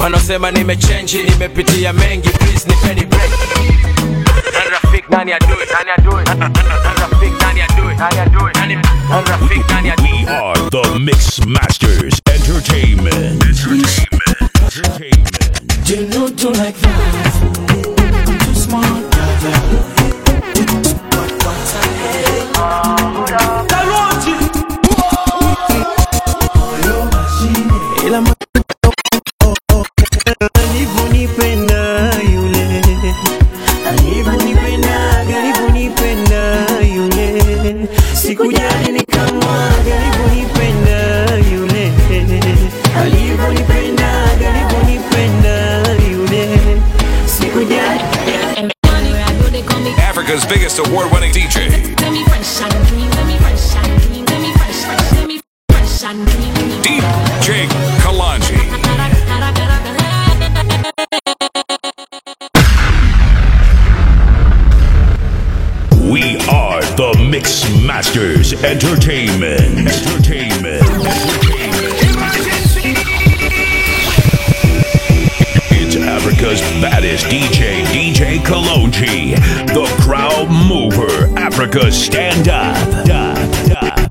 wanaosema nimechenji nimepitia mengi please nipeni break Nani rafiki nani adui nani adui Nani rafiki nani adui nani adui Nani nani rafiki nani adui We are the Mix Masters Entertainment. Entertainment. Entertainment. You know do like that. I'm too smart, But what I hate. Karoti. Yo, machine. Ila ma- alivyonipenda yule alivyonipenda alivyonipenda yule sikujali nikamwaga alivyonipenda yule alivyonipenda alivyonipenda yule sikujali Africa's biggest award winning DJ. DJ Kalanji. We are the Mix Masters Entertainment. Entertainment. It's Africa's baddest DJ, DJ Kalonji, the crowd mover, Africa stand up.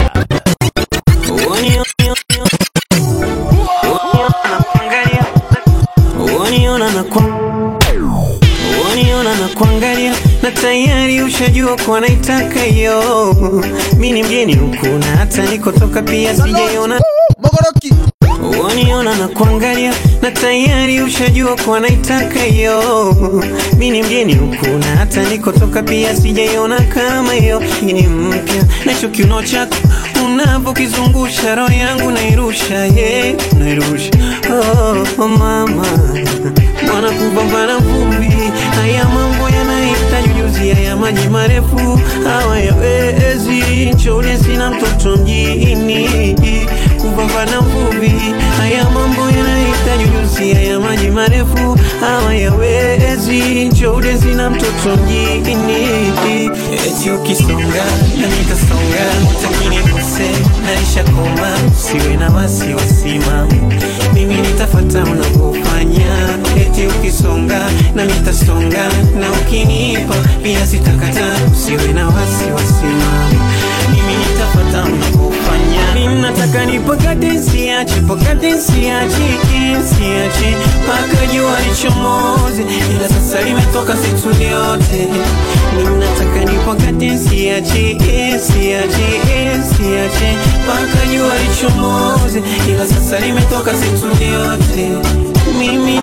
Waniona na kwa Waniona na kuangalia na tayari ushajua kwa naitaka hiyo. Mimi ni mgeni huku na hata nikotoka pia sijaiona. Waniona na kuangalia na tayari ushajua kwa naitaka hiyo. Mimi ni mgeni huku na hata nikotoka pia sijaiona kama hiyo. Hii ni mpya na hicho kiuno chako unavyokizungusha roho yangu nairusha, yeah, nairusha. Oh, oh mama Mwana kupambana vumbi, haya mambo yanahitaji ujuzi, haya maji marefu hawayawezi. Nchole sina mtoto mjini, kupambana vumbi, haya mambo yanahitaji ujuzi, haya maji marefu hawayawezi. Nchole sina mtoto mjini, eti ukisonga na nitasonga, utakini kose naisha koma, siwe na wasiwasi mama, mimi nitafata unavyofanya eti ukisonga na nitasonga na ukinipa pia sitakata usiwe na wasiwasi mama mimi nitafata unavyofanya mimi nataka nipakate siache pakate siache siache mpaka jua lichomoze ila sasa limetoka situ lyote mimi nataka nipakate siache siache siache mpaka jua lichomoze ila sasa limetoka situ lyote mimi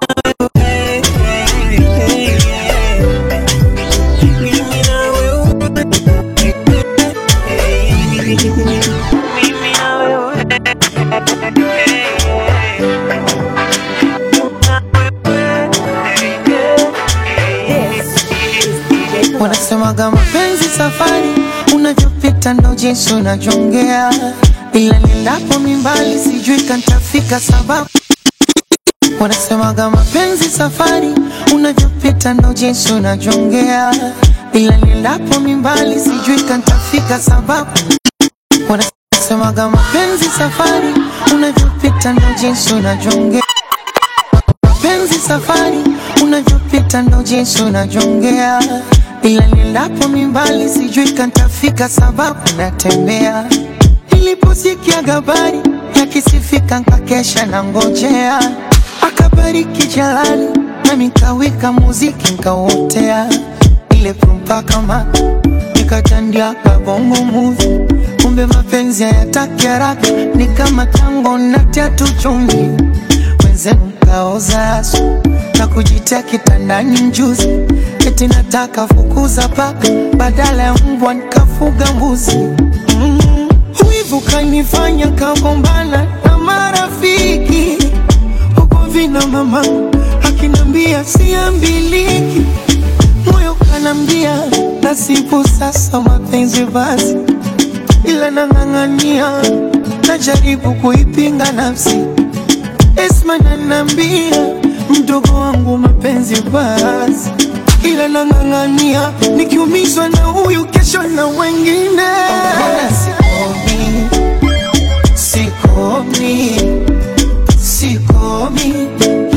Wanasemaga mapenzi safari, unavyopita ndo jinsi unavyongea, ila niendapo mimbali sijui kantafika sababu. Wanasemaga mapenzi safari, unavyopita ndo jinsi unavyongea, ila niendapo mimbali sijui kantafika sababu. Wanasemaga mapenzi safari, unavyopita ndo jinsi unavyongea mapenzi safari, unavyopita ndo jinsi unavyongea, ila niendapo mimbali sijui kantafika sababu natembea. Niliposikia habari yakisifika nkakesha na ngojea, akabariki Jalali nami nkawika muziki nkauotea, ile prumpa kama nikatandia kabongo movie kumbe mapenzi hayataki haraka, ni kama tango na tatu chumvi wenzenu mkaoza asu na kujitia kitandani mjuzi, eti nataka fukuza paka badala ya mbwa nikafuga mbuzi. Mm. Wivu kanifanya kagombana na marafiki huko vina mama akinambia siambiliki, moyo kanambia nasibu sasa mapenzi basi, ila nang'ang'ania najaribu kuipinga nafsi Esma nanambia mdogo wangu mapenzi basi, ila nang'ang'ania nikiumizwa na huyu kesho na wengine. Sikomi, sikomi, sikomi licha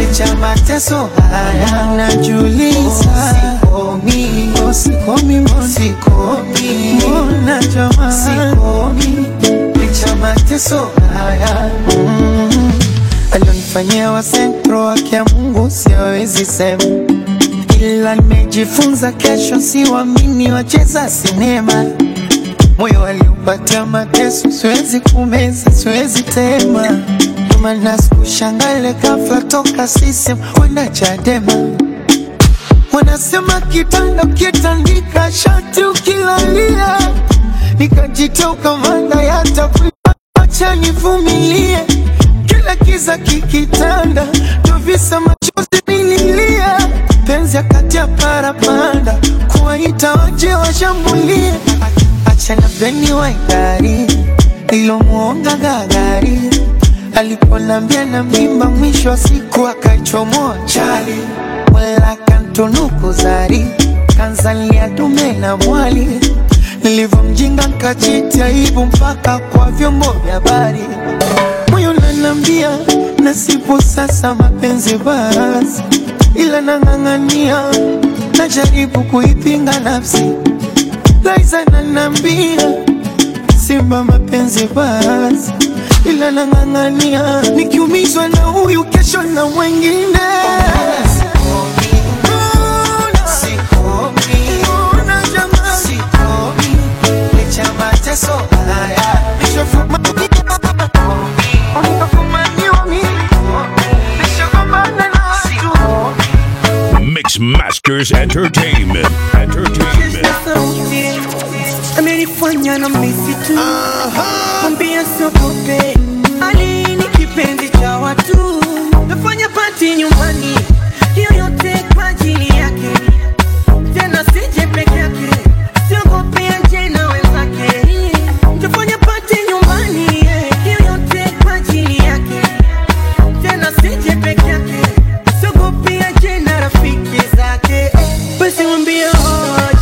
mateso haya najuliza sikomi oh, sikomi mbona sikomi mbona jamaa sikomi licha mateso haya mm. alionifanyia wa sentro wake ya Mungu siwezi sema ila nimejifunza kesho siwamini wacheza sinema moyo aliupatia mateso, siwezi kumeza, siwezi tema. Maana sikushangale ghafla toka sisem kwenda Chadema. Wanasema kitanda ukitandika shati ukilalia, nikajitoka manda yatakuacha nivumilie, kila kiza kikitanda, ndo visa machozi nililia, penzi akati ya parapanda, kuwaita waje washambulie achana beni wa idari ilomwonga gagari aliponambia na mimba, mwisho wa siku akaichomoa chali, wala kantunuku zari kanzalia dume na mwali, nilivyomjinga nkajiti aibu mpaka kwa vyombo vya habari. Moyo nanambia nasibu sasa mapenzi basi, ila nang'ang'ania, najaribu kuipinga nafsi Liza nanambia simba mapenzi basi, ila nang'ang'ania, nikiumizwa na huyu kesho na mwengine. Mbona jamani? Licha ya mateso haya, nishafumaniwa mimi, nishagombana na watu. Mix Masters Entertainment. Entertainment. sauti amenifanya na misitu mwambia siogope ali ni kipenzi cha watu nafanya pati nyumbani hiyo yote kwa ajili yake tena sije peke yake siogope aje na wenzake tafanya pati nyumbani hiyo yote kwa ajili yake tena sije peke yake siogope aje na rafiki zake basi mwambie hoje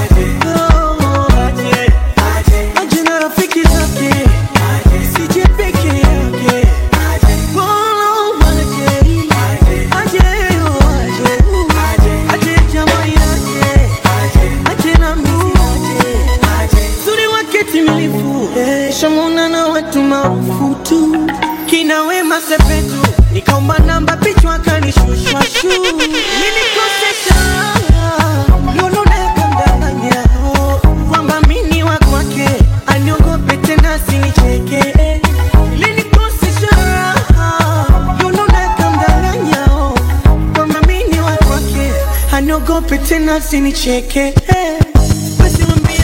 aje na rafiki zake sije peke yake Bora aje, aje, aje, aje jamaa yake, aje na mimi aje. Uzuri wake timilifu shamuna na watu maarufu tu kina Wema Sepetu nikaomba namba pichwa kanishushwa shu nilikosesha loloneka mdanganya kwamba mini wa kwake aniogope tena sinicheke Nilinikosesha loloneka mdanganya kwamba mini wa kwake aniogope tena sinicheke basi mwambie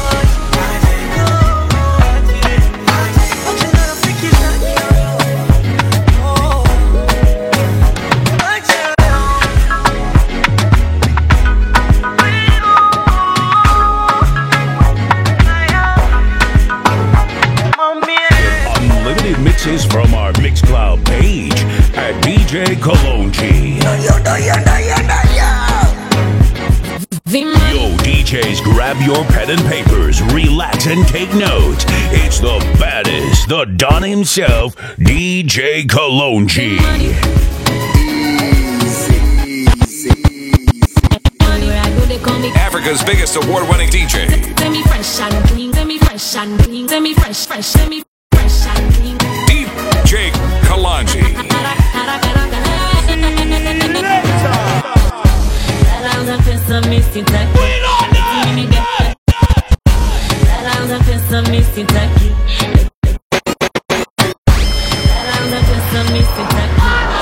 aje na rafiki zake aje Unlimited mixes from our Mixcloud page at DJ Kalonji. Yo, DJs, grab your pen and papers, relax and take notes. It's the baddest, the Don himself, DJ Kalonji. Anywhere I go, they call me Africa's biggest award winning DJ. semi fresh and clean, semi fresh and clean, semi fresh, fresh, semi fresh and clean. DJ Kalanji. Allows a piece of misty tacky. Allows a piece of misty tacky. Allows a piece of misty tacky.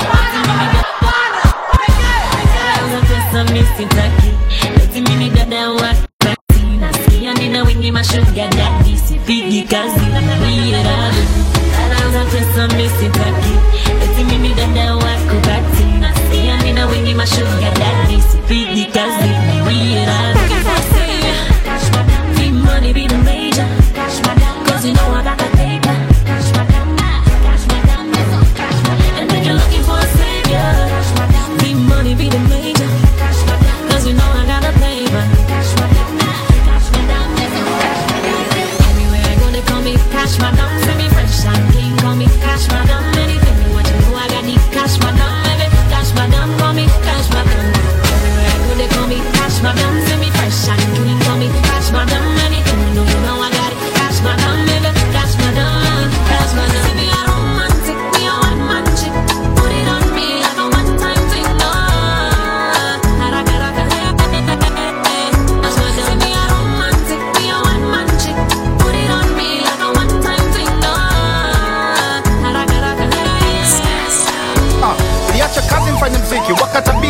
Allows a piece of misty tacky. Eti mimi dada wa kati. Nasikia nina wingi mashuga daddy. Sipigi kazi na miradi. Allows a piece of misty tacky. Eti mimi dada wa kubati. Nasikia nina wingi mashuga daddy. Sipigi kazi na miradi. Need money be the major. Cause you know I got the paper. And if you're looking for a savior, need money be the major. Cause you know I got the paper. Everywhere I go, they call me Cash Madam. Send me fresh and clean, call me Cash Madam. Anything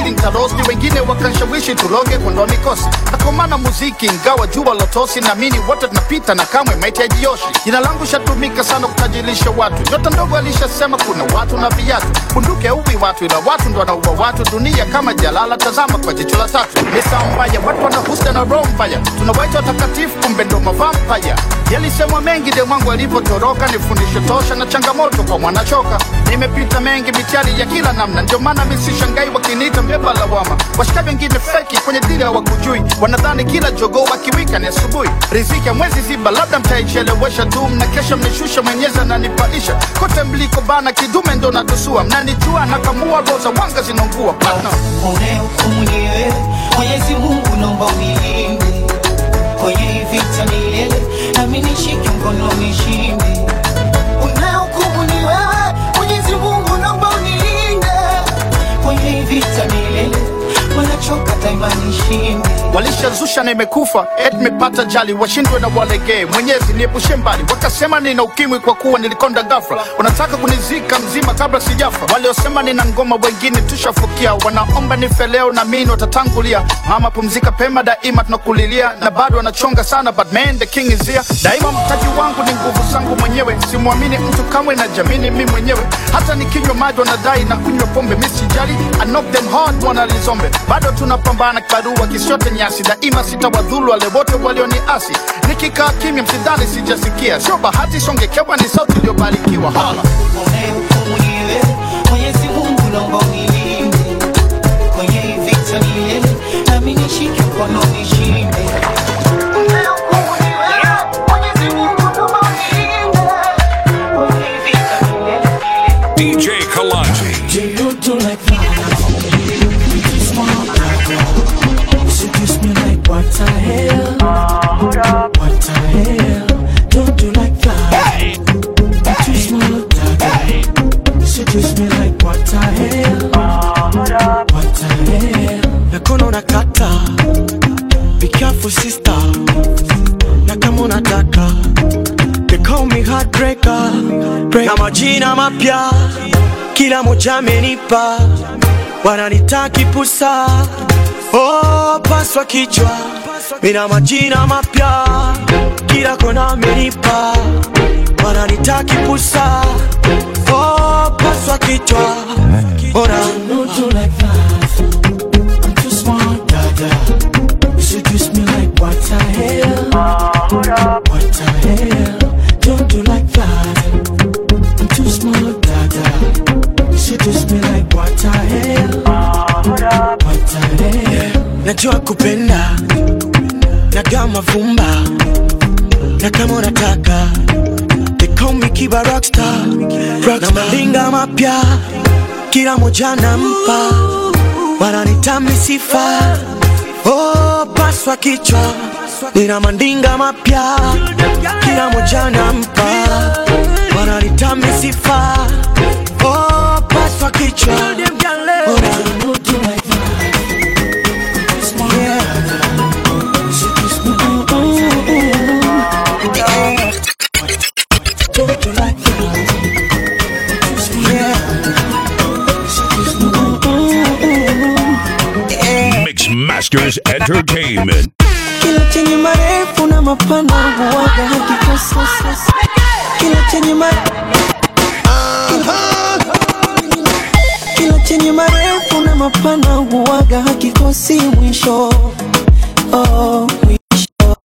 ili ntarosti wengine wakanshawishi tuloge kuondoa mikosi nakomana muziki ingawa jua lotosi naamini wote tunapita na kamwe maiti ya jioshi jina langu shatumika sana kutajirisha watu nyota ndogo alishasema kuna watu na viatu bunduke uwi watu ila watu ndo wanaua watu dunia kama jalala tazama kwa jicho la tatu misa mbaya watu wanahusta na roho mbaya tunawaita watakatifu kumbe ndo mavampaya yalisemwa mengi de mwangu alivyotoroka ni fundisho tosha na changamoto kwa mwanachoka nimepita mengi mitihani ya kila namna ndio maana misishangai wakiniita mbeba lawama washikaji wengine feki kwenye dili hawakujui wanadhani kila jogoo wakiwika ni asubuhi riziki ya mwezi ziba labda mtaichelewesha tu mnakesha mnishusha mwenyezi ananipalisha kote mliko bana kidume ndo natusua mnanijua nakamua roza wanga zinaungua partner unayehukumu ni wewe mwenyezi mungu naomba unilinde kwenye hii vita milele nami nishike mkono nishinde unayehukumu ni wewe mwenyezi mungu naomba unilinde kwenye hii vita milele wanachoka daima nishinde walishazusha na imekufa et mepata jali washindwe na walegee mwenyezi niepushe mbali wakasema nina ukimwi kwa kuwa nilikonda gafra wanataka kunizika mzima kabla sijafa waliosema nina ngoma wengine tushafukia wanaomba nife leo na mini watatangulia mama pumzika pema daima tunakulilia na bado wanachonga sana but man the king is here daima mtaji wangu ni nguvu zangu mwenyewe simwamini mtu kamwe na jamini mi mwenyewe hata nikinywa maji wanadai na kunywa pombe misijali I knock them hard wanalizombe bado tunapambana barua kisiote nyasi daima sitawadhulu wale wote walioniasi nikikaa kimya msidhani sijasikia sio bahati songekewa ni sauti iliyobarikiwa hala unayehukumu ni wewe mwenyezi mungu naomba unilinde kwenye hii vita milele nami nishike mkono nishinde Unayehukumu ni wewe, Mwenyezi Mungu naomba unilinde. Kwenye hii vita milele, milele. DJ Kalanji. You do like that. Seduce me like what the hell? What the hell? Don't do like that. I'm too small, dada. Seduce me like what the hell? What the hell? Nakono nakata. Be careful, sister. Na kama unataka. They call me heartbreaker. Break. Na majina mapya kila moja amenipa, wananita kipusa, oh, paswa kichwa, mina majina mapya kila kona amenipa, wananita kipusa, oh, paswa kichwa, ora no do like that. I'm too smart, dada. You seduce me like what the hell? What the hell? Don't do like that. I'm too small, dada. You seduce me like what the hell? What the hell? Najua kupenda nagaa mavumba na kama unataka they call me Kiba Rockstar, na malinga mapya kila moja nampa, wananita misifa oh, paswa kichwa nina mandinga mapya kila moja nampa, wananita misifa oh, paswa kichwa Ora. Mix Masters Entertainment. Kila chenye marefu na mapana huwaga hakikosi. Kila chenye ma... Kila chenye marefu na mapana huwaga hakikosi mwisho. Oh, mwisho.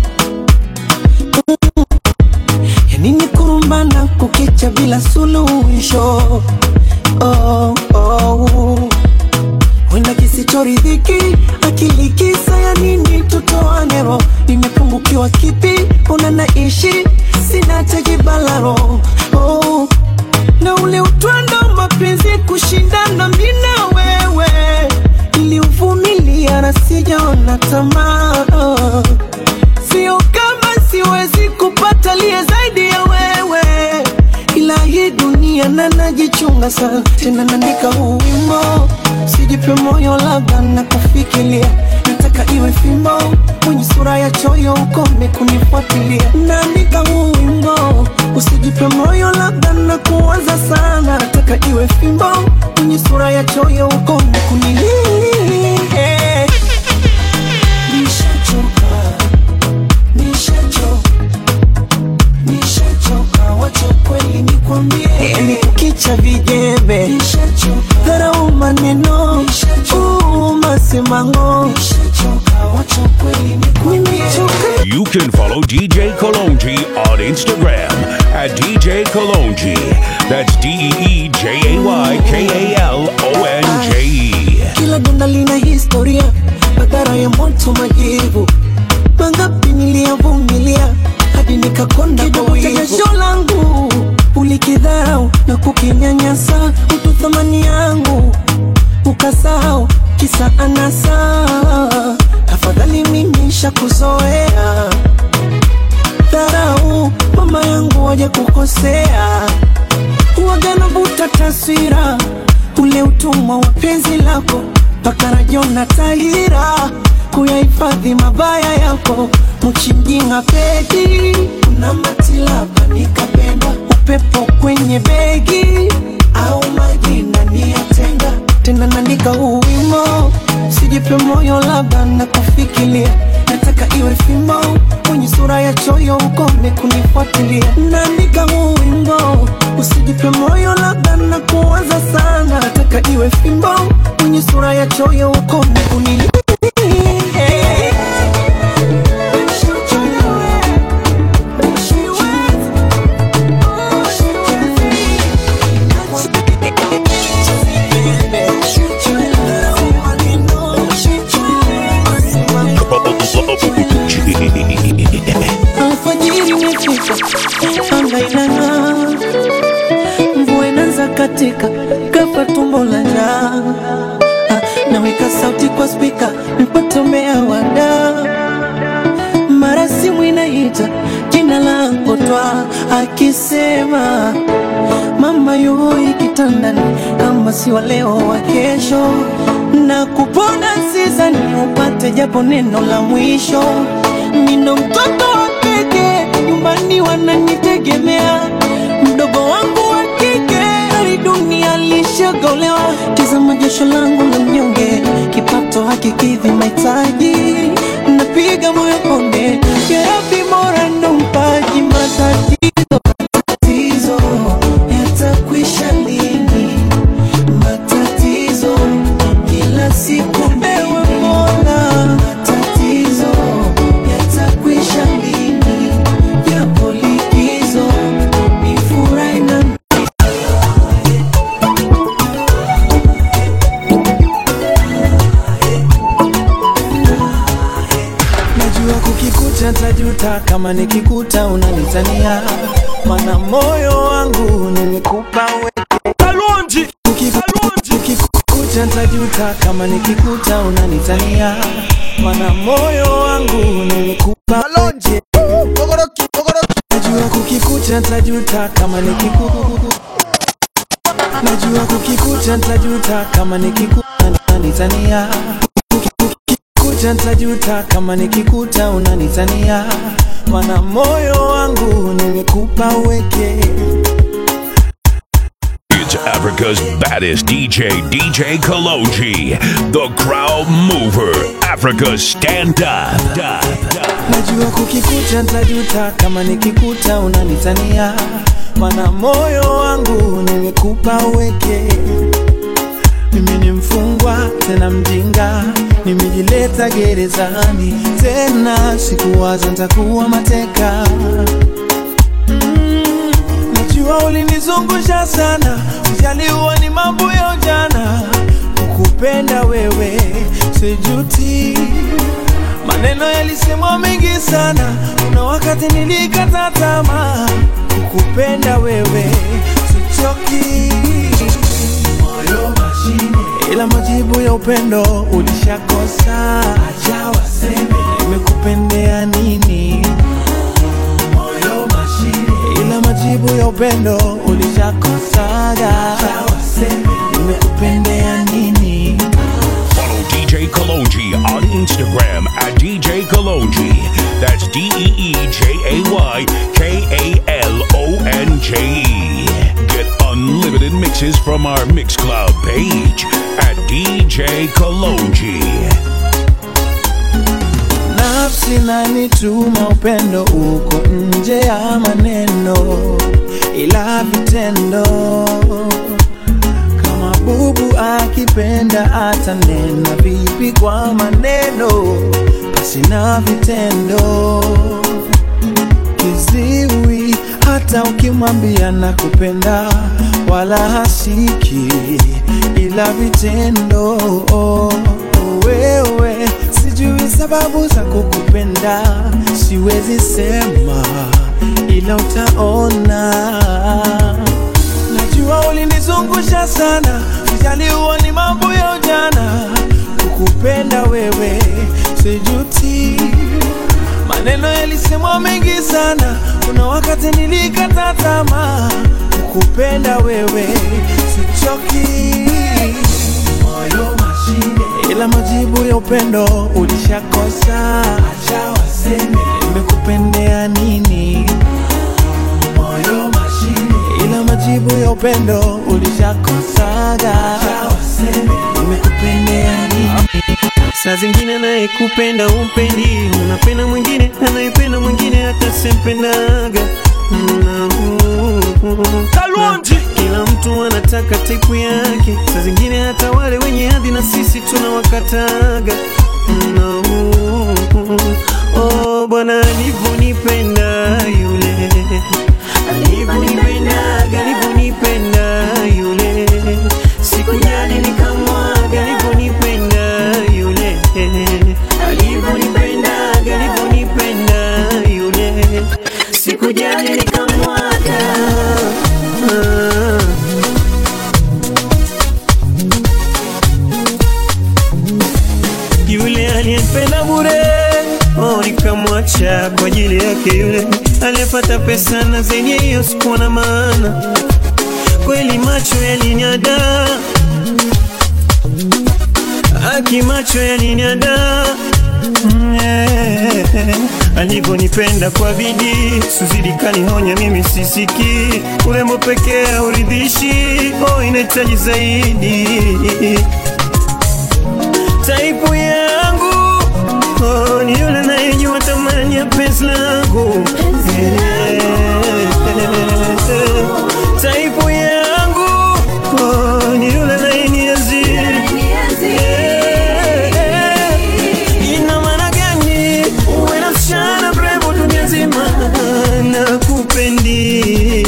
Ya nini kurumbana kukicha bila suluhisho? Oh, oh. Wenda kisichoridhiki akili kisa ya nini tutoane roho nimepungukiwa kipi una naishi sina tejibalaro oh. na ule utwando mapenzi kushindana mina wewe niliuvumilia na sijaona tamaa oh. sio kama siwezi kupata liye zaidi ya wewe ila hii dunia na najichunga sana tena naandika huu wimbo sijipe moyo labda na kufikiria nataka iwe fimbo mwenye sura ya choyo ukome kunifuatilia naandika huu wimbo usijipe moyo labda na kuwaza sana nataka iwe fimbo mwenye sura ya choyo ukome kunilia vijembe dharau maneno uu, masimango nimechoka You can follow DJ Kalonji on Instagram at DJ Kalonji. That's D E E J A Y K A L O N J E. kila donda lina historia, madhara ya moto, majivu mangapi niliyavumilia hadi nikakonda kwa wivu. Jasho langu ulikidharau na kukinyanyasa, utu thamani yangu ukasahau, kisa anasa. Afadhali mimi shakuzoea dharau, mama yangu waje kukosea huwaga navuta taswira ule utumwa wa penzi lako mpaka rajona tahira kuyahifadhi mabaya yako mchimjinga pedi una matilapa nikapenda upepo kwenye begi au majina niyatenga tena naandika huu wimo sijipe moyo labda na kufikiria nataka iwe fimbo kwenye sura ya choyo ukome kunifuatilia naandika huu wimbo usijipe moyo labda na kuwaza sana nataka iwe fimbo kwenye sura ya choyo ukome kunilia alfajiri imefika, anga inang'aa, mvua inaanza katika, kafa tumbo la njaa. Ah, Naweka sauti kwa spika, nipate mmea wada, mara simu inaita jina langu twa, akisema mama yoi kitandani, kama si wa leo wa kesho, na kupona sizani upate japo neno la mwisho. Nino mtoto wa pekee, nyumbani wananitegemea, mdogo wangu wa kike hali dunia lishagolewa. Tazama jasho langu la mnyonge, kipato hakikidhi mahitaji, napiga moyo konde, ya Rabbi Mola ndo mpaji matatizo matatizo yatakwisha lini? Matatizo kila siku ewe Mola, matatizo yatakwisha lini? Japo likizo ni furahi na Najua kukikuta tajuta kama nikikuta unanitania, mana moyo wangu nimekupa wewe. Kalonji ukikuta tajuta kama nikikuta unanitania, mana moyo wangu nimekupa Kalonji Najua kukikuta tajuta kama nikikuta Najua kukikuta tajuta kama nikikuta unanitania Ukikuta ntajuta kama nikikuta unanitania, mana moyo wangu nimekupa weke. It's Africa's baddest DJ, DJ Kalonji, the crowd mover, Africa's stand up. Najua kukikuta ntajuta kama nikikuta unanitania, mana moyo wangu nimekupa weke. Mimi ni mfungwa tena mjinga, nimejileta gerezani tena, sikuwaza ntakuwa mateka. Mm, najua ulinizungusha sana, ujaliwa ni mambo ya ujana, kukupenda wewe sijuti. Maneno yalisemwa mengi sana, kuna wakati nilikata tamaa, kukupenda wewe sichoki moyo mashine, ila majibu ya upendo ulishakosa. Acha waseme nimekupendea nini, moyo mashine, ila majibu ya upendo ulishakosaga. Acha waseme nimekupendea nini. Follow DJ Kalonji on Instagram at DJ Kalonji. That's D E E J A Y K A L O N J E. Get unlimited mixes from our Mixcloud page at DJ Kalonji. nafsi nanituma upendo uko nje ya maneno ila vitendo kunipenda atanena vipi kwa maneno basi na vitendo kiziwi hata ukimwambia na kupenda wala hasiki ila vitendo wewe sijui sababu za kukupenda siwezi sema ila utaona najua ulinizungusha sana ujaliwa ni mambo ya ujana kukupenda wewe sijuti maneno yalisemwa mengi sana kuna wakati nilikata tamaa kukupenda wewe sichoki moyo mashine ila majibu ya upendo ulishakosa acha waseme nimekupendea nini moyo mashine ila majibu ya upendo ulishakosaga acha waseme nimekupendea nini saa zingine anayekupenda umpendi unapenda mwingine anayependa mwingine hata sempendaga Kalonji. kila mtu anataka taipu yake saa zingine hata wale wenye hadhi na sisi tunawakataga No. Oh, bwana alivyonipenda yule alivyonipendaga alivyonipenda yule sikujali nikamwaga alivyonipenda yule alivyonipendaga alivyonipenda yule sikujali nikamwaga ah. yule aliyempenda bure oh, nikamwacha kwa ajili yake yule aliyepata pesa na zenye hiyo sikuwa na maana kweli macho yalinyada aki macho yalinyada Mm, eh, alivyonipenda kwa bidii suzidi kanihonya mimi sisiki urembo pekee hauridhishi oh, inahitaji zaidi taipu yangu oh, ni yule nayejua thamani ya penzi langu Eh, taipu yangu oh, ni yule nayeniazi ina maana gani uwe na msichana mrembo dunia nzima na kupendi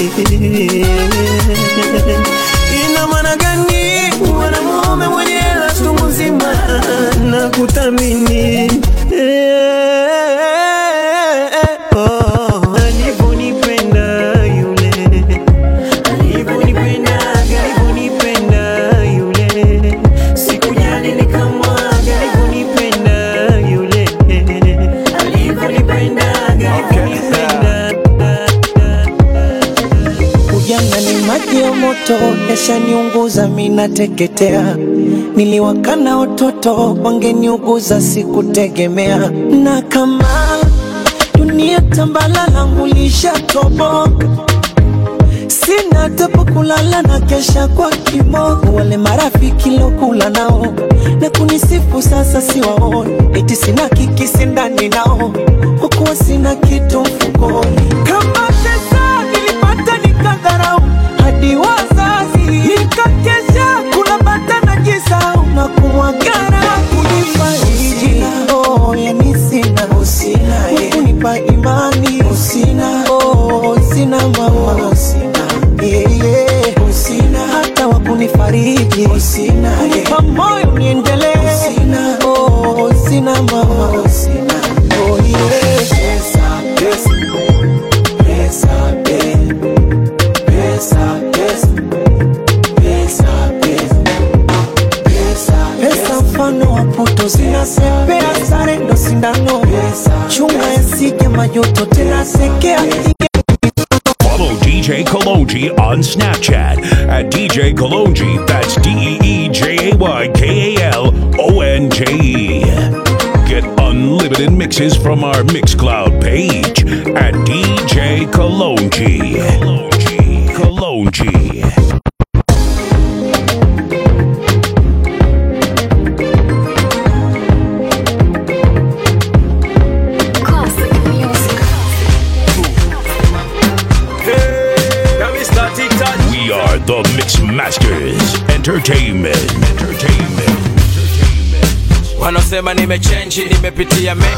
ina maana gani uwe na mume mwenye hela chungu nzima na kuthamini Oh, alivyonipenda yule alivyonipendaga alivyonipenda yule sikujali nikamwaga alivyonipenda yule alivyonipendaga alivyonipenda Ujana ni maji ya moto, yashaniunguza minateketea. Niliwakana watoto wangeniuguza, sikutegemea. Na kama dunia tambala langu lishatoboka, sina hata pa kulala na kesha kwa kiboko. Wale marafiki lokula nao na kunisifu sasa siwaoni, eti sina kikisi ndani nao, kwa kuwa sina kitu mfukoni. Kama pesa nilipata nikadharau, hadi wazazi nikakesha kula bata na jisau na kumwagara kunifariji. Oh, yani sina kunipa imani usina, oh, sina mama usina, yeah, yeah. usina hata wa kunifariji usina, kunipa moyo niendelee usina, oh, sina mama usina, oh, yeah. pesa, pesa, pesa, pesa, pesa, pesa, pesa, pesa mfano wa puto zinasepea sare ndo sindano chunga yasije majuto tena sekea Follow DJ Kalonji on Snapchat at DJ Kalonji. That's D E E J A Y K A L O N J E. Get unlimited mixes from our Mixcloud page at DJ Kalonji. Kalonji. Kalonji. We are the Mix Masters. Entertainment. Entertainment. Wanasema nimechenji, nimepitia me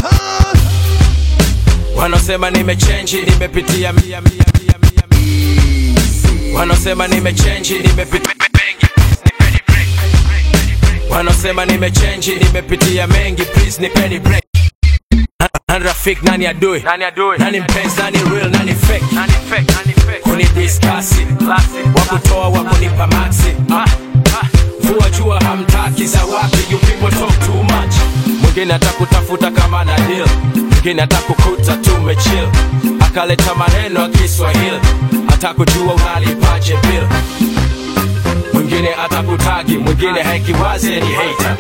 Wanasema nimechenji, nimepitia mia mia mia mia mia. Wanasema nimechenji, nimepitia mengi nipeni break. Wanasema nimechenji, nimepitia mengi please nipeni break. Nani rafiki, nani adui? Nani adui? Nani mpenzi, nani real, nani fake? Nani fake, nani fake? Kuni discuss, wakutoa wakunipa maxi. Ah, ah. Vua jua hamtaki za wapi, you people talk too much. Mwingine atakutafuta kama na deal, mwingine atakukuta tumechill, akaleta maneno ya Kiswahili, atakujua unalipaje bill. Mwingine atakutagi, mwingine haikiwazi ni hater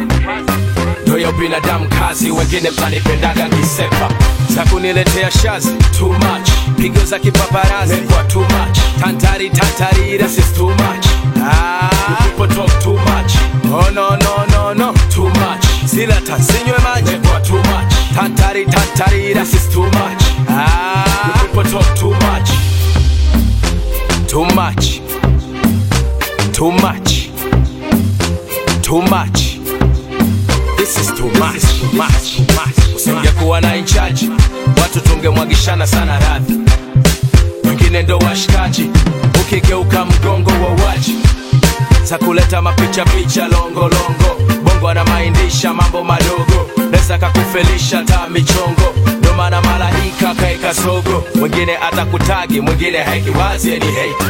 ndoyo binadamu kazi, wengine mtanipendaga kisepa za kuniletea shazi too much, pigo za kipaparazi kwa too much, tantari tantari this is too much. Ah, you people talk too much. Oh no no no no too much. Sila tansinywe maji kwa too much, tantari tantari this is too much. Ah, you people talk too much, too much, too much, too much. This is too much, too much, too much. Usingekuwa na inchaji, watu tungemwagishana sana radhi. Wengine ndo washikaji, ukigeuka mgongo wa waji za kuleta mapicha picha longo longo. Bongo anamaindisha mambo madogo, neza kakufelisha ta michongo. Ndo maana malaika kaeka sogo, mwingine atakutagi, mwingine haikiwazi ni hate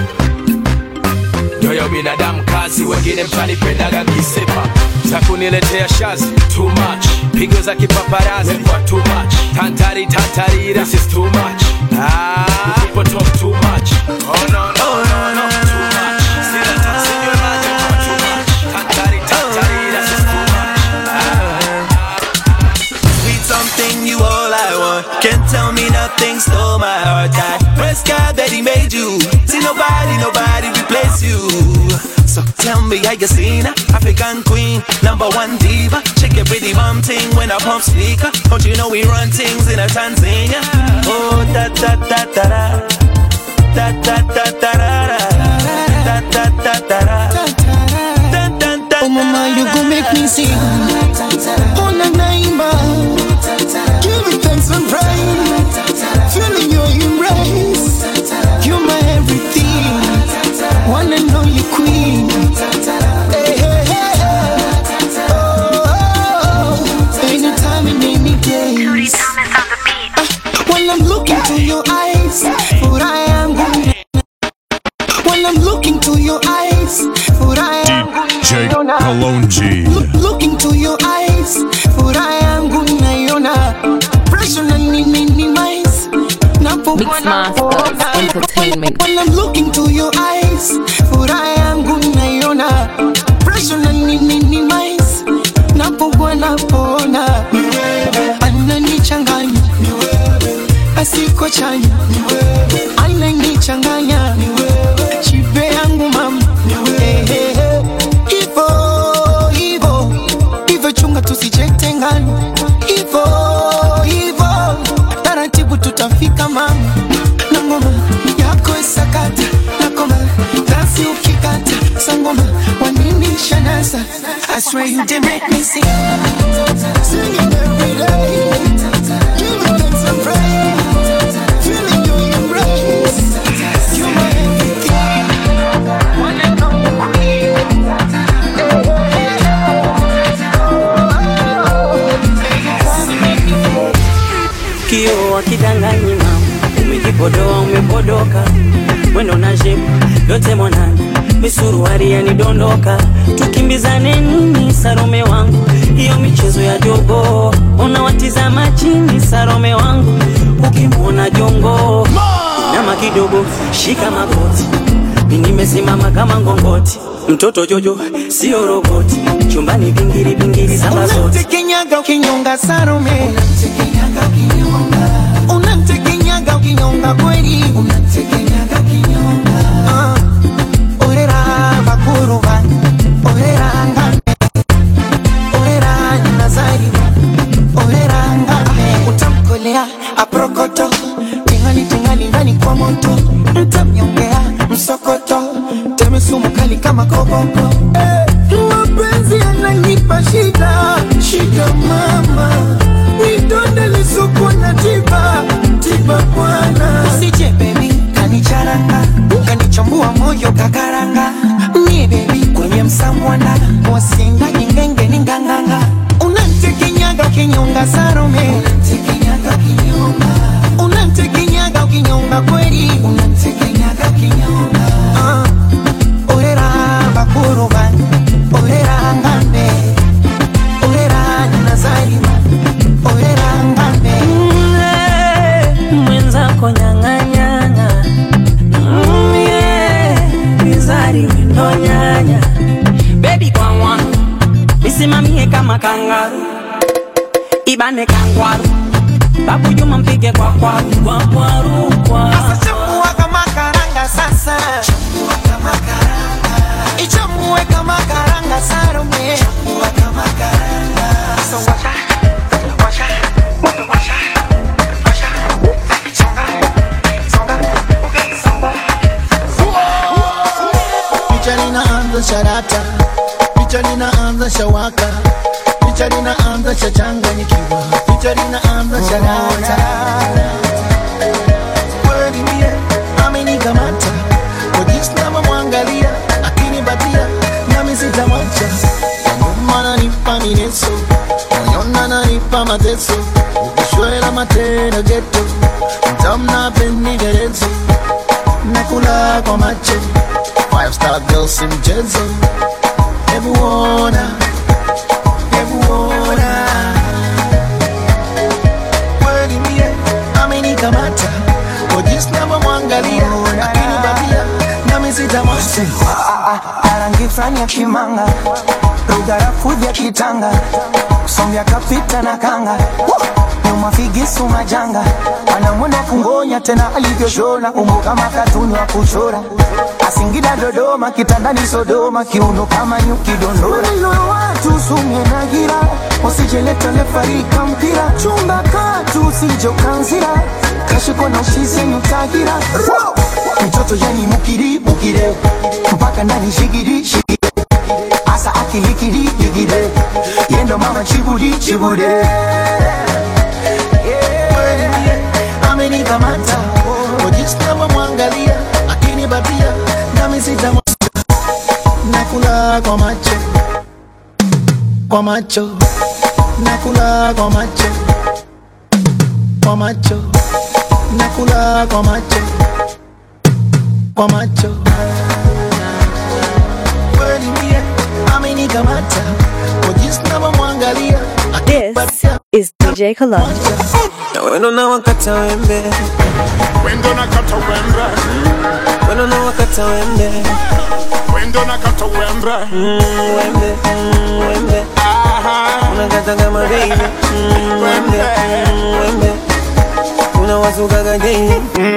ndoyo binadamu kazi, wengine mtanipendaga kisepa za kuniletea shazi too much, pigo za kipaparazi kwa too much, tantari tantari this is too much. Ah, you people talk too much. Oh no no no no too much. Sila tansinywe maji kwa too much, tantari tantari this is too much. Sweet something, you all I want. Can't tell me nothing, stole my heart. I praise God that He made you. See nobody, nobody replace you. So tell me how you seen her? African queen, number one diva. Shake your pretty bum ting when I pump speaker. Don't you know we run things in a Tanzania? Oh da da da da da. Da da da da da da. Da da da da da. Dun, dun, dun, Oh mama, you gon' make me sing. Oh na naima, give it thanks and praise. Feeling your embrace, you're my everything. One and only queen. Hey, hey, hey, hey. Oh, oh, oh. anytime and any place. Ah, When I'm looking to your eyes, for I am good. When I'm looking to your eyes, for I am DJ good. Kalonji. Look, looking to your eyes, furaha yangu naiona, pressure na ni minimize. Napokuwa Mixmasters nakuona. Entertainment. When I'm looking to your eyes, furaha yangu naiona, pressure na ni minimize. Napokuwa napoona, ananichanganya, asiko chanya, ananichanganya, chipe yangu mama, Eh, eh, eh. Hivo, hivo, hivyo chunga tusijitengane, hivo, hivo, taratibu tutafika mama, na ngoma yako isakata, na koma dansi ukikata, sangoma wanini shanasa, I swear you did make me sing, singing every day, giving thanks and praise, feeling your embrace, you're my everything, one and only queen. Kio akidanganyi mama, umejipodoa umepodoka, mwendo na shepu yote mwanana, misuruari yanidondoka, tukimbizane nini Sarome wangu, hiyo michezo ya jogo, unawatizama chini Sarome wangu, ukimwona jongo nama kidogo, shika magoti, mimi nimesimama kama ngongoti, mtoto Jojo sio roboti, chumbani bingiri bingiri saba zote Unamtekenyaga ukinyonga Salome, unamtekenyaga ukinyonga kweli, Ah, orera bakuruba, orera ngame, orera nazari, orera ngame, utamkolea aprokoto, tingali tingali ndani kwa moto, mtamnyongea msokoto, teme sumu kali kama bokoboko mapenzi yananipa shida shida mama nidonde lisuku na tiba tiba bwana usije bebi kanicharanga kanichambua moyo kakaranga mie bebi kwenye msamwana wasinga ingenge ninganganga unantekenyaga kinyonga sarome unantekenyaga kinyonga unantekenyaga ukinyonga kweli unantekenyaga kinyonga uh, orera bakuruba orera ngambe orera nazarima orera ngambe mwenzako nyang'anyana Mm, yeah. mizari wino nyanya bebi kwawa nisimamie kama kangaru ibane kangwaru babu juma mpige kwa kwaru kwa kwaru kwa Chambua kama karanga sasa Chambua kama karanga Ichambue kama karanga sarome Chambua kama karanga So washa Washa Washa Washa Songa Songa Songa picha linaanza sharata picha linaanza shawaka picha linaanza shachanganyikiwa picha linaanza sharata kweli mie amenikamata kwa jinsi navyomwangalia akinipatia nami sitamwacha nyuma nanipa mineso moyona nanipa mateso ukishwela matendo geto mtamna pendigerezo nakula kwa macho Five star girls si mchezo hebu ona hebu ona kweli mie amenikamata kwa jinsi navyomwangalia akinipatia nami sitamwacha Arangi fulani ya kimanga Rugarafu vya kitanga Sombya kapita na kanga Nyuma figisu majanga Anamwenda kungonya tena alivyoshona Umbo kama katuni wa kuchora Asingida Dodoma kitandani Sodoma Kiuno kama nyuki dondora Maneno ya watu sumye na gira Usijeleta lefarika mpira Chunga katu usijo kanzira Kashiko na ushize nyutagira Mtoto yani mukiri mukire Mpaka ndani shigiri shigiri Asa akilikiri ligire Yendo mama chibudi chibude amenikamata kwa jinsi navyomwangalia akinipatia nami sitamwacha nakula kwa macho kwa macho nakula kwa macho kwa macho nakula kwa macho kwa macho kweli mie amenikamata kwa jinsi navyomwangalia This is DJ Kalonji. na weno na wakata wembe wendo nakata wembe weno na wakata wembe wendo nakata wembe Mm, wembe mm, wembe unakata kama baby Mm, wembe mm, wembe unawasukaga daily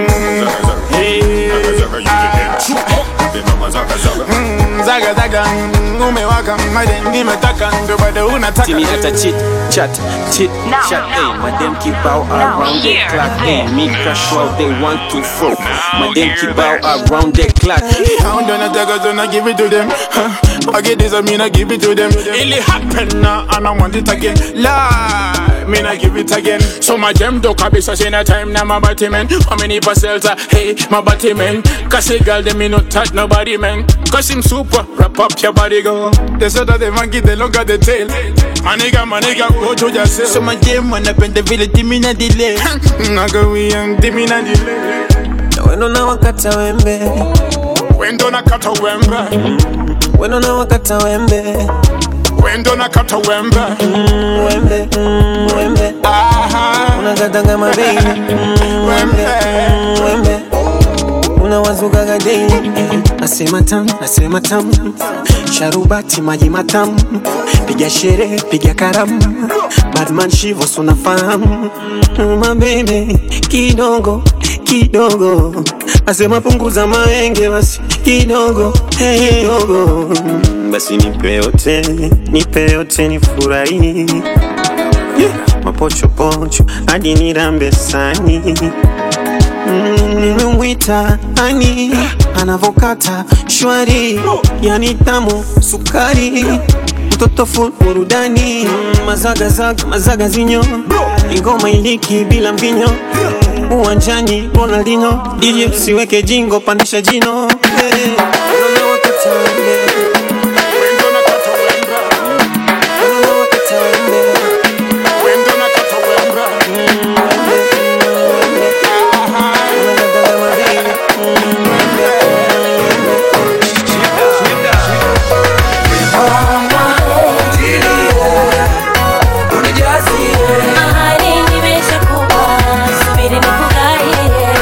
zaga zaga umewaka made nimetaka ndo bado unataka See me at a chit chat, chit chat. Hey, my them keep out around the clock. Hey, me crash out they want to fuck. My them keep out around the clock. I'm gonna take it and I give it to them. Huh. I get this, I mean I give it to them. It happen now and I want it again. Lie, mean I give it again. So my them do copy so in a time now my body man. How many parcels are hey my body man? Cause a girl them me not touch nobody man. Cause him super wrap up your body go. They said that the monkey they longer the tail. My nigga, my nigga, go to yourself. So my them wanapenda vile timina delay. Nago we young timina delay. na weno na wakata wembe Wendo nakata wembe. weno na wakata wembe Wendo nakata wembe. Mm, wembe mm, wembe unakata kama baby Mm, wembe mm, wembe unawasukaga daily nasema tam nasema tam sharubati maji matamu piga sherehe piga karamu badman shivo sunafahamu mabebe kidogo kidogo asema punguza maenge basi kidogo kidogo basi nipe yote nipe yote nifurahi yeah. mapochopocho hadi nirambe sani nimemwita ani anavokata shwari yani tamu sukari mtoto full burudani mazagazaga mazaga zinyo ingoma iliki bila mvinyo uwanjani Ronaldinho DJ siweke jingo pandisha jino hey. Ahari nimeshakupa, subiri nikugaie.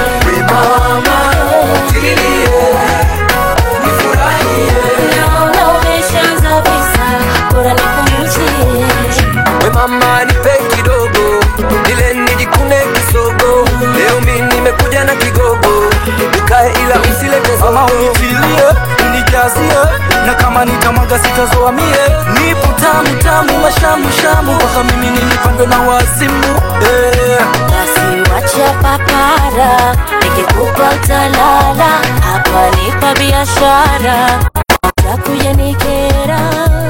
Naona umeshaanza visa, bora nipunguzie. We mama nipe kidogo ile nijikune kisogo leo mi nimekuja na kigogo ukae ila usilete Mama unitilie unijazie na kama nitamwaga sitazoa mie nipo tamu tamu mashamu shamu mpaka mimi nilipandwe na wazimu eh. Basi wacha papara, nikikupa utalala. Hapa nipa biashara, utakuja nikera.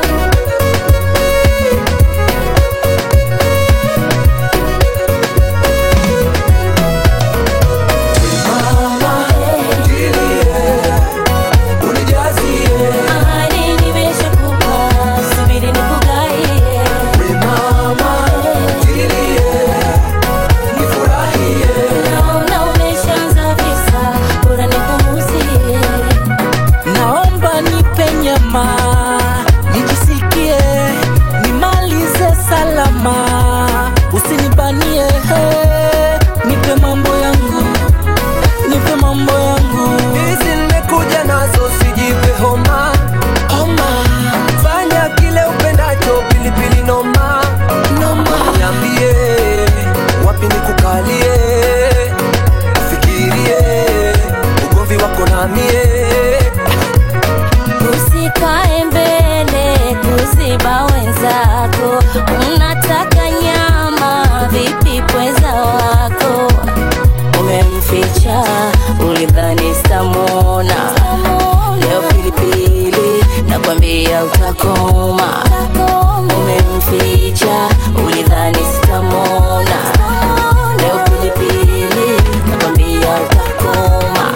Ahari nimeshakupa, subiri nikugaie. Naona umeshaanza visa, bora nipunguzie. naomba nipe nyama nijisikie nimalize salama usinibanie he. nipe mambo yangu nipe mambo yangu hizi nimekuja nazo sijipe homa homa fanya kile upendacho pilipili noma noma niambie wapi nikukalie ufikirie ugomvi wako namie Usikae mbele kuziba wenzako, unataka nyama vipi pweza wako? Umemficha ulidhani sitamwona, leo pilipili nakwambia utakoma. Umemficha ulidhani sitamwona, leo pilipili nakwambia utakoma.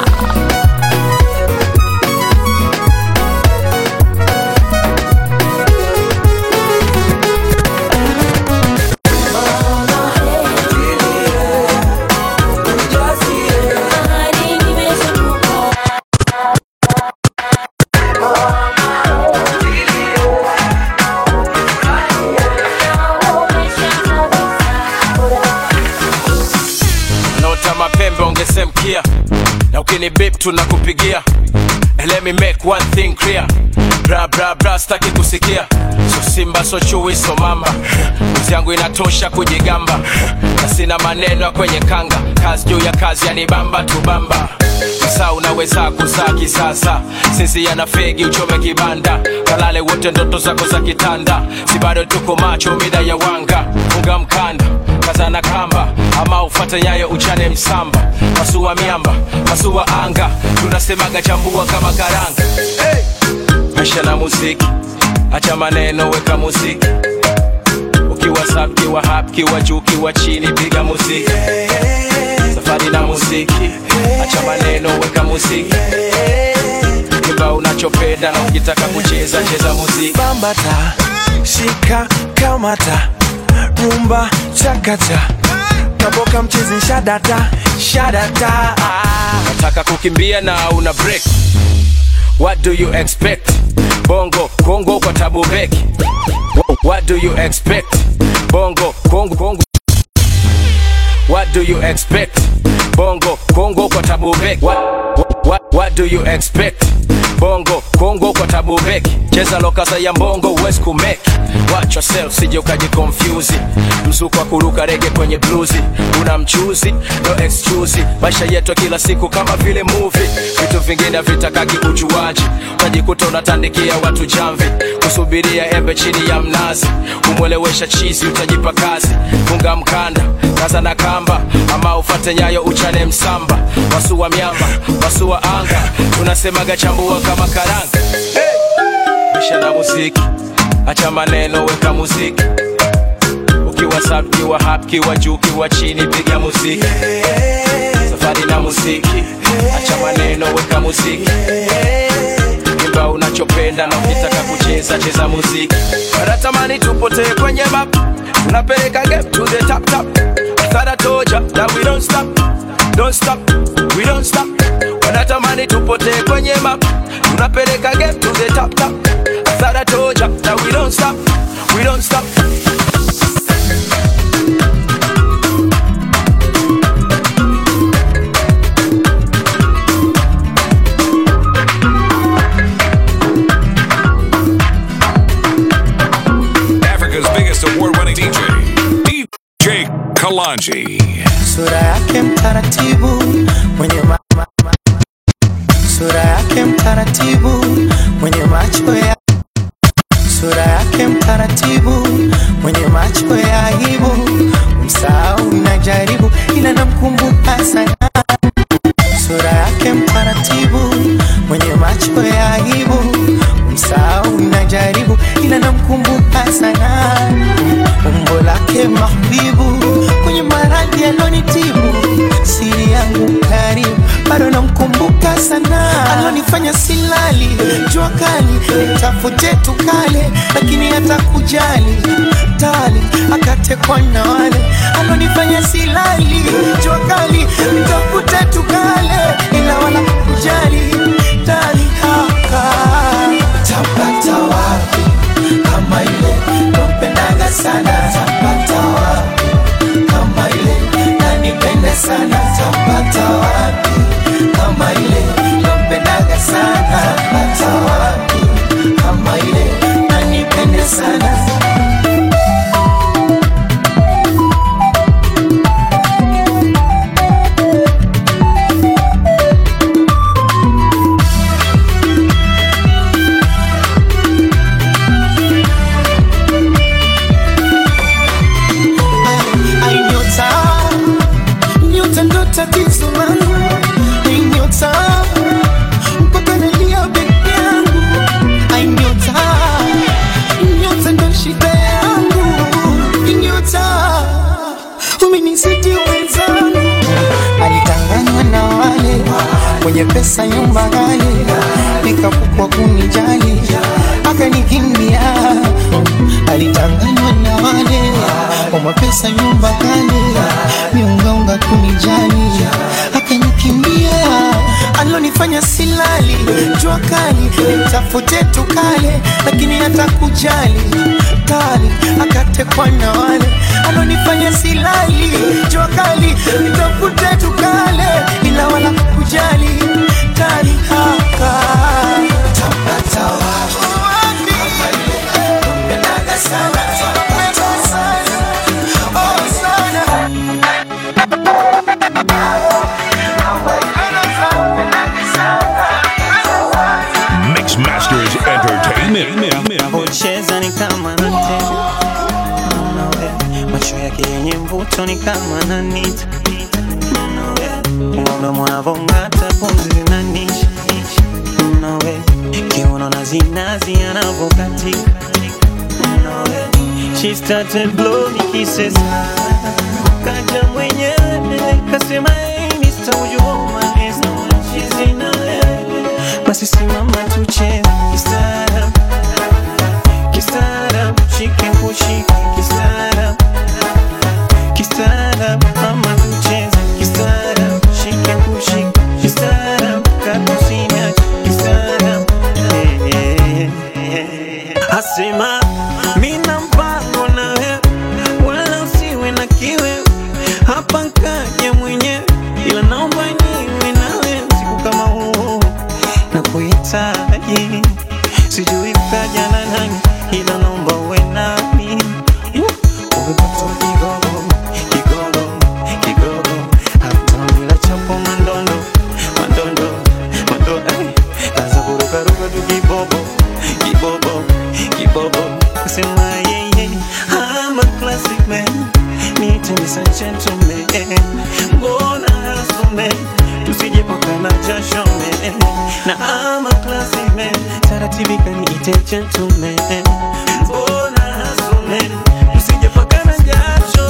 nota mapembe ongesemkia na ukini bip tunakupigia And let me make one thing clear bra bra bra staki kusikia so simba so chui so mamba uzi yangu inatosha kujigamba na sina maneno ya kwenye kanga kazi juu ya kazi yanibamba tubamba saa unaweza kuzaa kisasa sinzia na fegi uchome kibanda kalale wote ndoto zako za kitanda si bado tuko macho mida ya wanga funga mkanda kazana kamba ama ufate nyayo uchane msamba masua miamba masua anga tunasemaga chambua kama karanga hey! maisha na muziki acha maneno weka muziki ukiwa sap kiwa hap kiwa juu kiwa chini piga muziki safari na muziki acha maneno weka muziki kimba unachopenda na ukitaka kucheza cheza muziki bambata shika kamata rumba chakata kaboka mchezi shadata shadata nataka kukimbia na una break what do you expect bongo kongo kwa tabu beki what do you expect bongo kongo kongo what do you expect bongo kongo kwa tabu beki what, what, what, what do you expect bongo kongo kwa tabu beki cheza lokasa ya mbongo huwezi kumeki watch yourself sije ukajikonfyuzi mzuko wa kuruka rege kwenye bluzi una mchuzi no excuse maisha yetu kila siku kama vile movie vitu vingine vitakaki ujuaji utajikuta unatandikia watu jamvi kusubiria embe chini ya mnazi kumwelewesha chizi utajipa kazi funga mkanda kaza na kamba ama ufate nyayo uchane msamba wasua miamba wasua anga tunasemaga chambua kama karanga hey! isha na muziki acha maneno weka muziki ukiwa sub kiwa hap kiwa juu kiwa chini piga muziki safari na muziki acha maneno weka muziki imba unachopenda na ukitaka kucheza cheza muziki wanatamani tupotee kwenye map tunapeleka game to the top top Thought I told ya that we don't stop don't stop we don't stop wanatamani tupotee kwenye map tunapeleka game to the top top Thought I told ya that we don't stop we don't stop Africa's biggest award-winning DJ, DJ Kalanji. sura yake mtaratibu mwenye ma, ma, ma, sura yake mtaratibu mwenye macho ya sura yake mtaratibu mwenye macho ya aibu msahau najaribu ila namkumbuka sana sura yake mtaratibu mwenye macho ya aibu msahau najaribu ila namkumbuka sana umbo lake mahbibu kwenye maradhi alonitibu siri yangu karibu bado namkumbuka sana alonifanya silali jua kali nitafute tukale lakini hata kujali tali akatekwa na wale alonifanya silali jua kali nitafute tukale ila wala kujali tali haka tapata wapi kama ile nampendaga sana tapata wapi kama ile nanipende sana tapata wapi kama ile nampendaga sana tapata wapi kama ile nanipende sana Ai, nyota nyota ndo tatizo langu Ai, nyota mpaka nalia peke yangu Ai, nyota nyota ndo shida yangu Ai, nyota umenizidi wenzangu alitanganywa na wale wenye pesa nyumba ghali nikapukwa kunijali akanikimbia alitanganywa na wale kwa mapesa nyumba kale miungaunga kunijali akanikimbia alonifanya silali jua kali nitafute tukale lakini hata kujali kali akatekwa na wale alonifanya silali jua kali nitafute tukale ila wala kujali kali haka tapata wapi Napendaga sana, napenda sana, oh sana. Mix Masters Entertainment. Anavyocheza ni kama anatega Nawe, macho yake yenye mvuto ni kama ananita Unaona mwanavong'ata pumzi zinanisha Nawe, kiuno na zinazi anavyokatika Nawe, she started blowing kisses Kaja mwenyewe kasema hey Mr. Would you hold my hands now she's in LA Basi simama tucheze kistaarabu Kistaarabu, shike kushike kistaarabu Kistaarabu, mama tucheze kistaarabu Shike kushike kistaarabu Kakusina kistaarabu Eh, eh, eh. Asema mina mpango na wewe wala usiwe na kiwe hapa nkaja mwenyewe ila naomba niwe nawe siku kama huu na kuhitaji sijui ukaja na nani ila naomba uwe nami umepata kigogo kigogo kigogo hata bila chapo mandondo mandondo mandondo eh, kaza kurukaruka tu kibobo kibobo kibobo sema yeye I'm a classic man need ladies and gentlemen, mbona hasume tusijepakana jasho man. na ama classy man, taratibu kaniite gentleman, mbona hasume tusijepakana jasho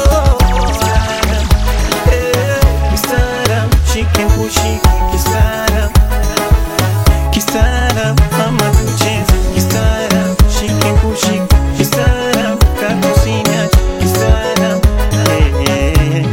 Eh, kistaarab, shike kushike kistaarab kistaarab, ama tucheze kistaarab, shike kushike kistaarab, kakusiniache kistaarab, eh, eh.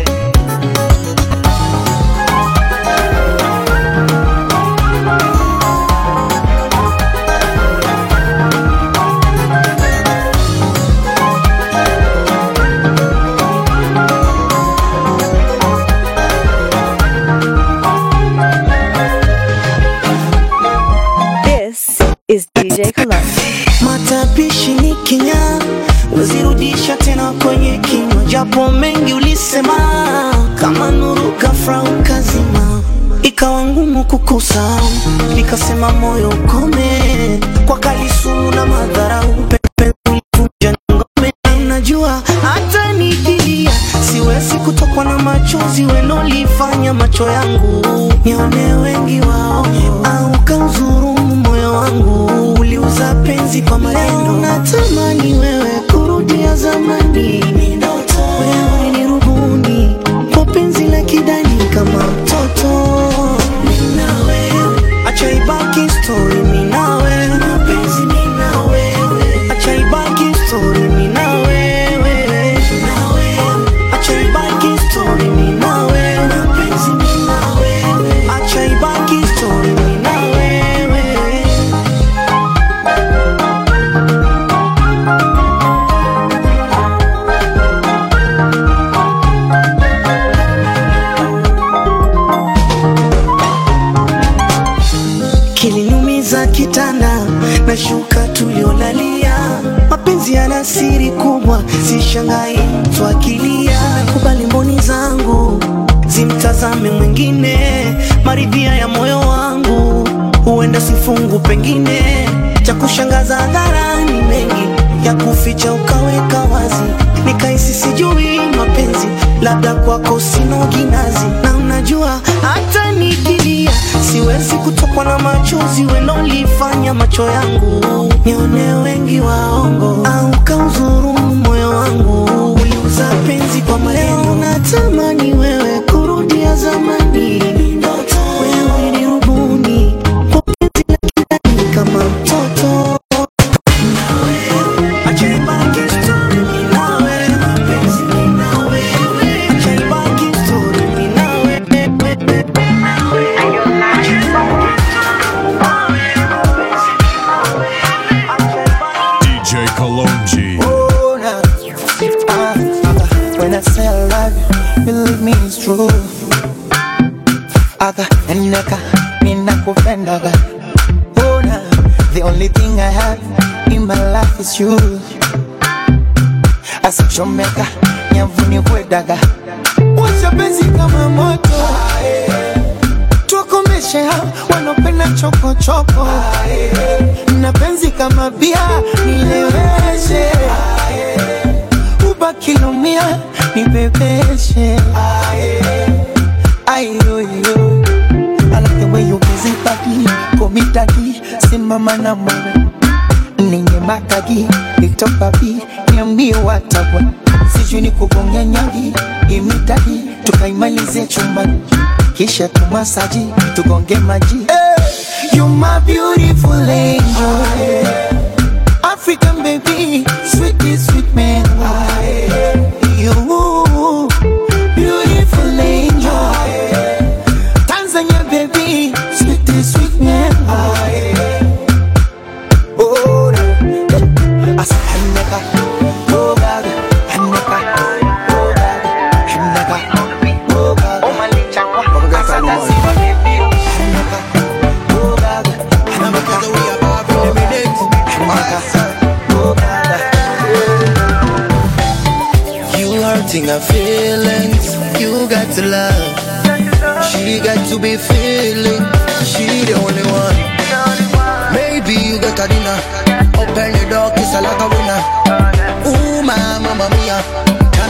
This is DJ Kalonji. matapishi ni kinya wezirudisha tena kwenye kinywa japo mengi ulisema kama nuru ghafla ukazima ikawa ngumu kukusahau nikasema moyo ukome kwa kalisumu na madharau pepe ulivunja ngome najua hata nikilia siwezi kutokwa na machozi welolifanya macho yangu nione wengi wao au kauzurumu moyo wangu uliuza penzi kwa maneno natamani wewe kurudia zamani wewe ni rubuni kwa penzi la kidani kama mtoto Mimi na wewe. acha ibaki story mimi na wewe mapenzi mimi na wewe acha ibaki story mimi na wewe na wewe acha ibaki story mimi na wewe mapenzi mimi na wewe acha ibaki story mimi na wewe kiliniumiza kitanda na shuka tuliolalia mapenzi yana siri kubwa sishangai twakilia kubali mboni zangu zimtazame mwingine maridhia ya moyo wangu huenda sifungu pengine cha kushangaza hadharani mengi ya kuficha ukaweka wazi nikaisi sijui mapenzi labda kwako sino ginazi na unajua hata nikilia siwezi kutokwa na machozi welolifanya macho yangu nione wengi waongo au kauzurumu moyo wangu uliuza penzi kwa maneno natamani wewe kurudia zamani wewe ni rubuni kwa penzi la kidani kama mtoto Acha ibaki story mimi na wewe, mapenzi mimi na wewe. Acha ibaki story mimi na DJ Kalonji. Oh, nah. Ah, ah, when I say I love you, believe me it's true. Aga, eneka, ninakupendaga. Oh, nah. The only thing I have in my life is you. Asichomeka, nyavuni kwedaga. Washa penzi kama moto. Tuwakomeshe hao wanopenda chokochoko. Na penzi kama bia, nileweshe. Ubaki lumia, nibebeshe. Ayoyo. I like the way you busy body, komitaki, simama na mwe ninye makagi, itopapi, niambie watabwa, sijui ni kugonga nyagi, imitagi, tukaimalize chumbani, kisha tumasaji, tugonge maji. Hey, you my beautiful angel, African baby, sweetie sweet man, you beautiful angel. Tanzania baby, sweet sweet man. Oh, I said Hannaka, oh God, Hannaka, oh God, Hannaka, oh God, oh my licha, oh God, Hannaka, oh God, Hannaka, oh God. You hurting her feelings, you got to love. She got to be feeling, she the only one. Maybe you got a dinner, open the door, kiss her like a winner. Ooh, my mamma mia, can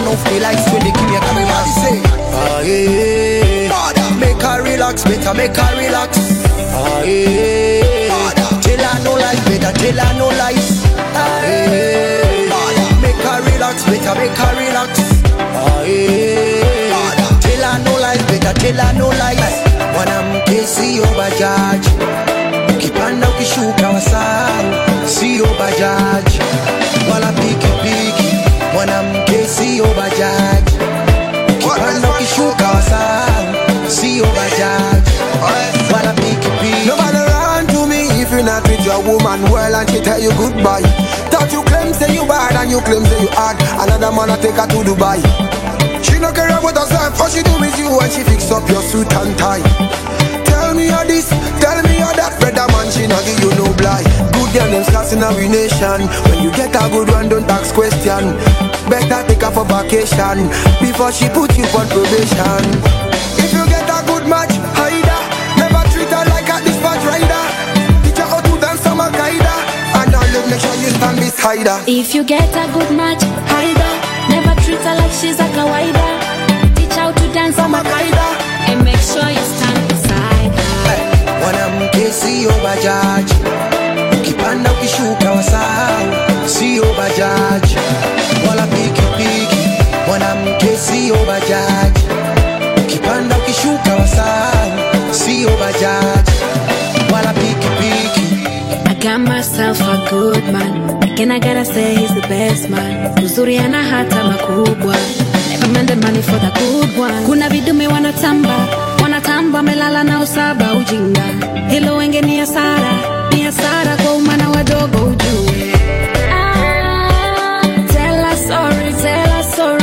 off the lights when they give me a camera. Say, ah yeah, make her relax, better make her relax. Ah yeah, tell her no lies, better tell her no lies. Ah yeah, make her relax, better make her relax. Ah yeah, tell her no lies, better tell her no lies. Mwanamke sio bajaji, ukipanda ukishuka wasahau, sio bajaji wala pikipiki. Mwanamke sio bajaji, ukipanda ukishuka wasahau, sio bajaji wala pikipiki. Nobody run to me if you not treat your woman well and she tell you goodbye. That you claim say you bad and you claim say you hard. Another man a take her to Dubai. She no care about herself, all she do is you when she fix up your suit and tie. Tell me all this, tell me all that, brother man, she not give you no blind. Good girl them class in our nation. When you get a good one, don't ask question. Better take her for vacation before she put you on probation. If you get a good match, hide her. Never treat her like a dispatch rider. Teach her how to dance some Al-Qaeda. And all you make sure you stand beside her. If you get a good match, hide her. Never treat her like she's a kawaida. Teach her how to dance on Makaida. And make sure you stand beside her. Mwanamke sio bajaji, ukipanda ukishuka wasahau, sio bajaji wala pikipiki. Mwanamke sio bajaji, ukipanda ukishuka wasahau, sio bajaji wala pikipiki. I got myself a good man. Again, I gotta say he's the best man. Uzuri ana hata makubwa. Never mind the money for the good one. Kuna vidume wanatamba, wanatamba wamelala na usaba ujinga. Hilo wenge ni hasara, ni hasara kwa umana wadogo ujue. Ah, tell her sorry, tell her sorry.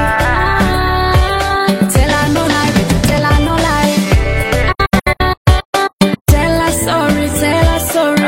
Ah, tell her no lie, baby, tell her no lie. Tell her sorry, tell her sorry.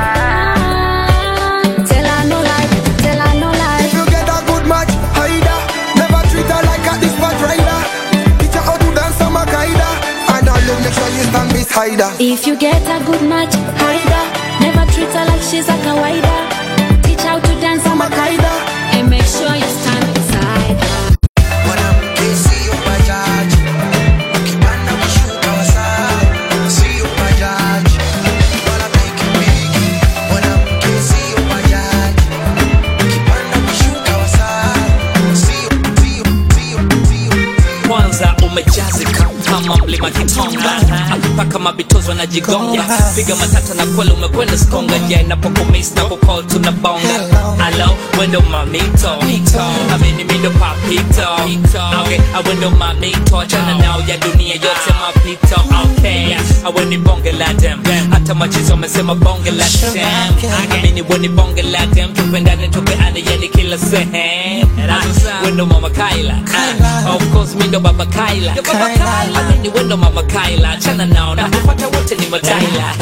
Tell her no lie, baby, tell her no lie. If you get a good match, hide her. Never treat her like a dispatch rider. Teach her how to dance some Al-Qaeda. And all you make sure you stand beside her. If you get a good match, hide her. Never treat her like she's a kawaida. Teach her how to dance on Makaida. And make sure you stand beside her. Mwanamke sio bajaji, ukipanda ukishuka wasahau, sio bajaji wala pikipiki. Mwanamke sio bajaji, ukipanda ukishuka wasahau, sio sio sio sio kwanza umejazika kama mlima kitonga akipaka mabitozo anajigonga piga matata na kweli umekwenda skonga ja inapokumis na kukol tunabonga alo wendo mamito amini mindo papito okay awendo mamito achana nao ya dunia yote mapito okay aweni bonge la dem hata machizo amesema bonge la dem amini weni bonge la dem tupendane tupeane yani kila sehemu wendo mama kaila Ah, of course mindo baba kaila amini wendo mama kaila achana nao na kupata wote ni mataila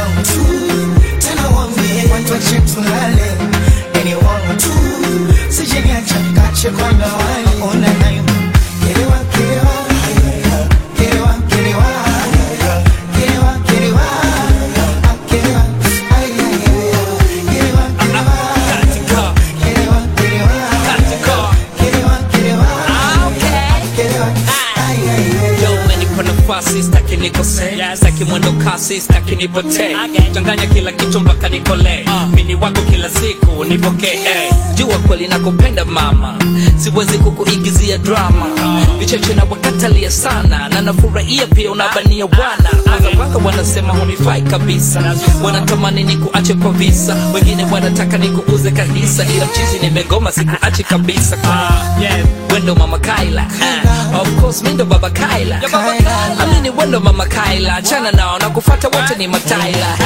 tena wambie watu wache tulale yani wangu tu sijeniacha kache kwa ndawali ona nayo kelewa kelewa kelewa kelewa kelewa kelewa Ah, kelewa ay ay ay kelewa kelewa kelewa kelewa kelewa kelewa kelewa ay ay ay Yo, umenipa nafasi staki nikose staki mwendo kasi staki nipotee changanya kila kitu mpaka nikole mini wako kila siku nipokee eh. jua kweli nakupenda mama siwezi kukuigizia drama vicheche na wakatalia sana na nafurahia pia unabania wana waka wanasema hunifai kabisa wanatamani nikuache kwa visa wengine wanataka nikuuze kabisa ila mchizi nimegoma sikuache kabisa wendo mama kaila Ah, of course mindo baba kaila amini wendo mama kaila chana nao na kufata wote ni mataila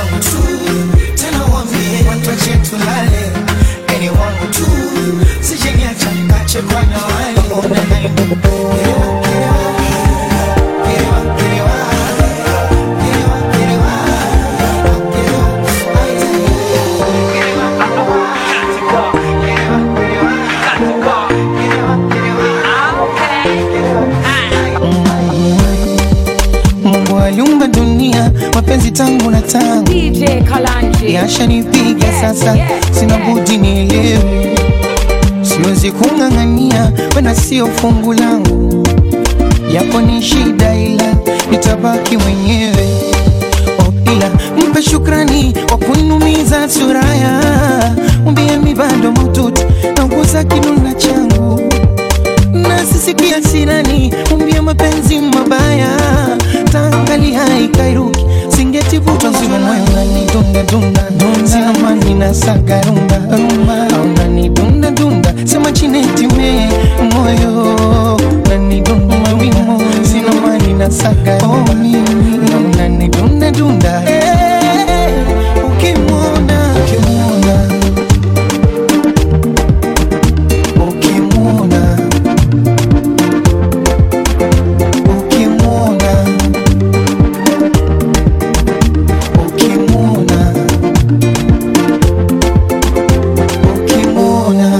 tena wambie watu wache tulale yani wangu tu sijeniacha kache kwa ndawali ona nayo kelewa kelewa kelewa kelewa kelewa Mungu aliumba dunia, mapenzi tangu na tangu. DJ Kalanje yashanipiga sasa, sina budi nielewe, siwezi siwezi kung'ang'ania, wena sio fungu langu, yako ni shida, ila nitabaki mwenyewe. Oh, ila mpe shukrani kwa kunumiza suraya, umbie mi bado maututi na ukuza kinuna changu na sisikia sinani, umbie mapenzi mabaya, tangali haikairuki singetivuta nzima moyo unani dunda dunda dunda, sina mani na saga rumba rumba, au unani dunda dunda, sema chineti me moyo unani dunda mawimo, sina mani na saga rumba na unani dunda dunda, eh, ukimwona ukimwona ukimwona ukimwona ukimwona ukimwona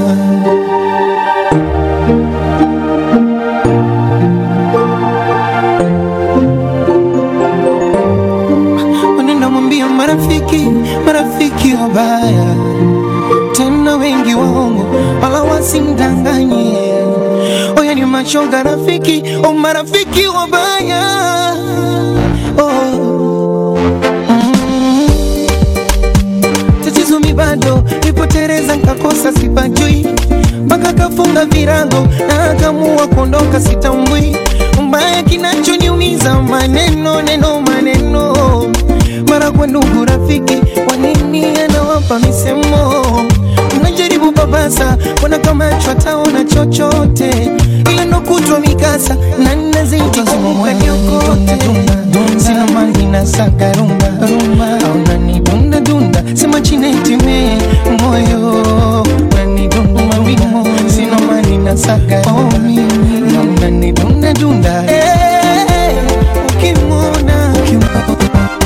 wanaenda mwambia marafiki marafiki wabaya tena wengi waongo wala wasimdanganye oya ni mashoga rafiki o marafiki wabaya oh. mm. tatizo mi bado nipotereza nkakosa sipajui mpaka kafunga virago na akamua kuondoka sitambui mbaya kinachoniumiza maneno neno maneno mara kwa ndugu rafiki wanini anawapa misemo unajaribu babasa wana kama chwataona chochote ila ndo kutwa mikasa na nazitikukaniokote sina mali na saga rumba rumba au nani dunda dunda sema chinetime moyo nani dunda mawimo sina mali na saga rumba au nani dunda dunda eh ukimwona ukimwona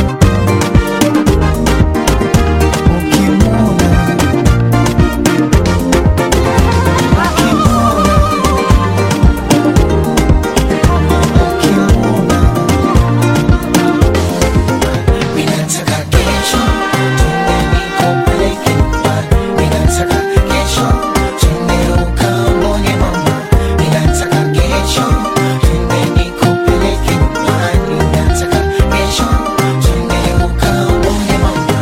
Ninataka kesho twende nikupeleke nyumbani. Ninataka kesho twende ukamwone mama. Ninataka kesho twende nikupeleke nyumbani. Ninataka kesho twende ukamwone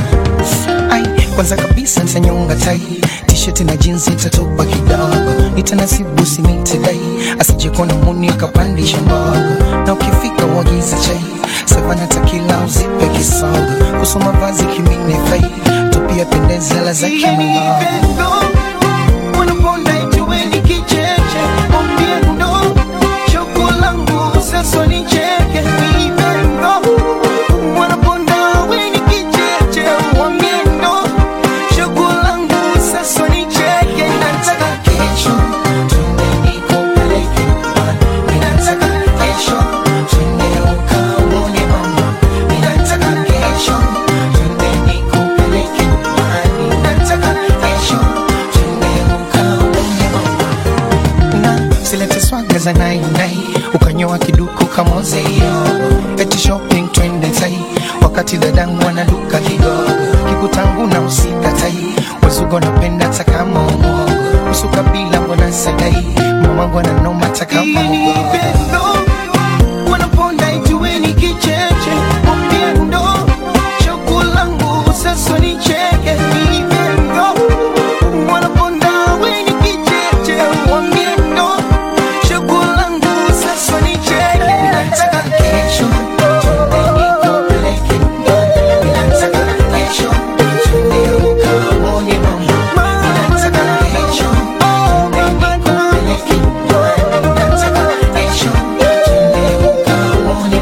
mama. Ai, kwanza kabisa nitanyonga tai t-shirt na jeans itatopa kidogo nitanasibu sinitidai asijekona muni akapandisha mbogo na ukifika uagiza chai savana takila uzipe kisogo kusoma vazi kimine fai tupia pendeza la za kimungo wanaponda ituweni kicheche mwambie ndo choko langu sasa nicheke ipendo wanaponda weni kicheche mwambie ndo choko langu sasa nicheke nataka Kesho twende nikupeleke nyumbani. Ninataka kesho twende ukamwone mama. Ninataka kesho twende nikupeleke nyumbani. Ninataka kesho twende ukamwone mama. na silete swaga za nainai ukanyoa kiduku kamoze iyo eti shopping twende tai wakati dadangu anaduka kidogo kikutangu na usikatai wazugo napenda takama umogo usukabila mbona sadai mamangu ananoma takama mugogo wanaponda ijueni kicheche mwambie ndo choko langu sasa nicheke ipendo wanaponda weni kicheche mwambie ndo choko langu sasa nicheke Ninataka kesho twende nikupeleke nyumbani. Ninataka kesho twende ukamwone mama. Ninataka kesho twende nikupeleke nyumbani. Ninataka kesho twende ukamwone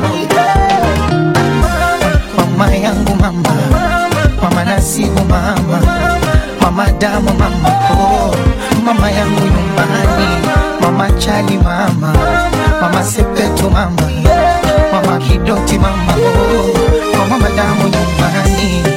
mama yangu mama mama nasibu mama mama damu mama oh, mama yangu nyumbani mama chali mama mama sepetu mama mama kidoti mama oh, mama damu nyumbani